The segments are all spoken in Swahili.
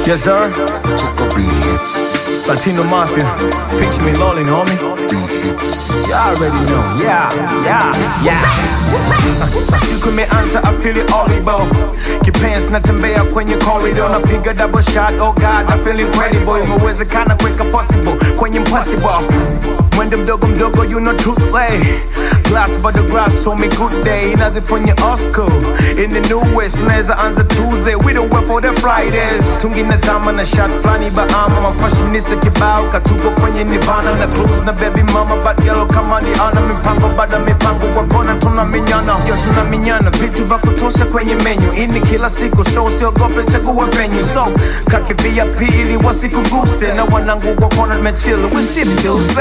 Yes, sir. Toka beats, Latino Mafia. Picture me lonely, homie. beats. You already know. Yeah, yeah, yeah. Siku imeanza I feel it audible. Kipenzi natembea kwenye corridor napiga double shot. Oh God, I feel incredible. Imewezekana kuweka possible kwenye impossible. Mwendo mdogo mdogo, you know truth say. Glass by the grass, so me good day. Nothing from your Oscar. In the new west, naweza anza Tuesday. We don't wait for the Fridays. Tungi na zama na shot flani ba ama mafashionista kibao katuko kwenye nirvana na cruise na baby mama but yellow kama ni ana mipango bada mipango kwa kona tuna minyana yo tuna minyana vitu vya kutosha kwenye menu ini kila siku so usiogope chagua venue so kaki VIP ili wasikuguse na wanangu kwa kona nimechill we sit deuce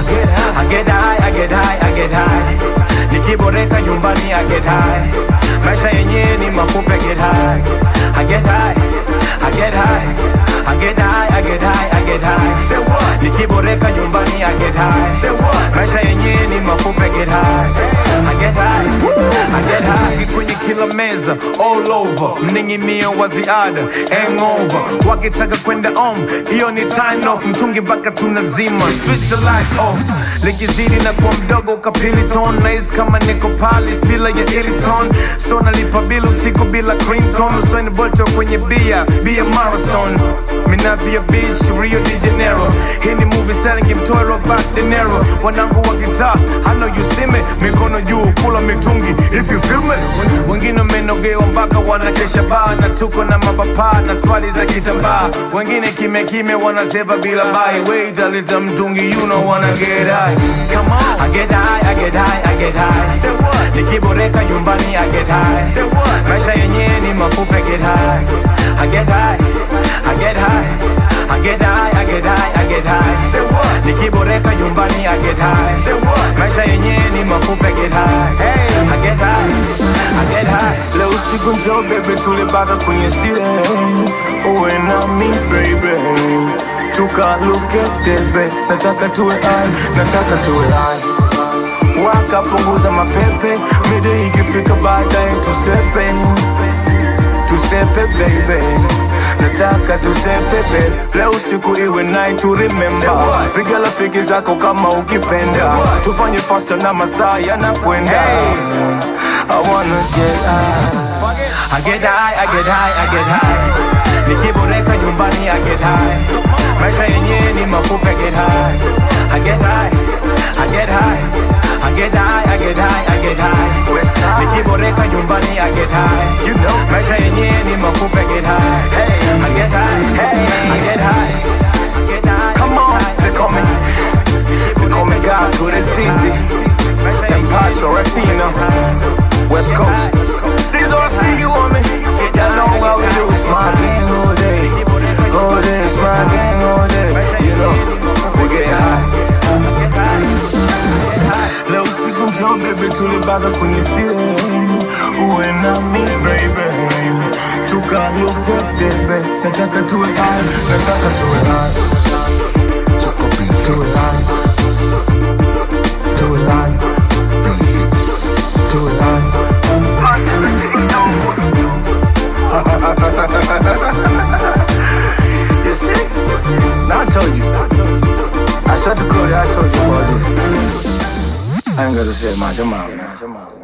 I get high I get high I get high nikiboreka nyumbani I get high maisha yenyewe ni mafupi I get high I get high I get high I get high, I get high, I get high. Say what? Nikiboreka nyumbani, I get high. Say what? Maisha yenyewe ni mafupi, I get high. I get high, I get high. Mtungi kwenye kila meza, all over. Mning'inio wa ziada, hangover. Wakitaka kwenda om, hiyo ni time off. Mtungi mpaka tunazima, switch the light off. Likizidi na kuwa mdogo ukapili ton, nahisi kama niko Paris bila ya Iliton. So nalipa bila usiku bila cream tone. Usain Bolt kwenye bia, bia marathon. Minazia Beach, Rio de Janeiro. Hii ni movie starring mtoe Robert De Niro. Wanangu wa gitaa, I know you see me. Mikono juu, kula mitungi, if you feel me. Wen- Wengine wamenogewa mpaka wanakesha baa na tuko na mapapaa na swali za kitambaa. Wengine kime kime wanaseva bila bai. Wait a little mtungi, you know wanna get high. Come on, I get high, I get high, I get high. Say what? Nikiboreka nyumbani, I get high. Say what? Maisha yenyewe ni mafupi, I get high. I get high, I get high. I get high, I get high, I get high. Say what? Nikiboreka nyumbani, I get high. Say what? Maisha yenyewe ni mafupi, I get high. Hey, I get high, I get high. Leo usiku njoo baby, tulibada kwenye sire. Uwe nami baby. Tukaluke debe, nataka tuwe high, nataka tuwe high wakapunguza mapepe mide ikifika baadaye tusepe tusepe baby nataka tusepe baby leo usiku iwe night to remember piga rafiki zako kama ukipenda tufanye faster na masaa yanakwenda I wanna get high I get high, I get high, I get high Nikiboreka nyumbani I get high Maisha yenyewe ni mafupi I get high I get high, I get high I get high, I get high, I get high Nikiboreka nyumbani I get high You know Maisha yenyewe ni mafupi I get high Hey, I get high, hey, I get high I get high Come on, say call me They call me God to the city Empacho, Ratino West Coast These all see you on me Y'all know what we do Smart gang all day All day, smart gang all day You know, we get high Leo usiku njoo baby tulibada kwenye sire Uwe nami baby Tukaluke debe Nataka tuwe high Nataka tuwe high Toka Tuwe beats, high Tuwe high Tuwe high You see? Now I told you. I said to Cody, I told you about this. I ain't gotta say much. I'm out.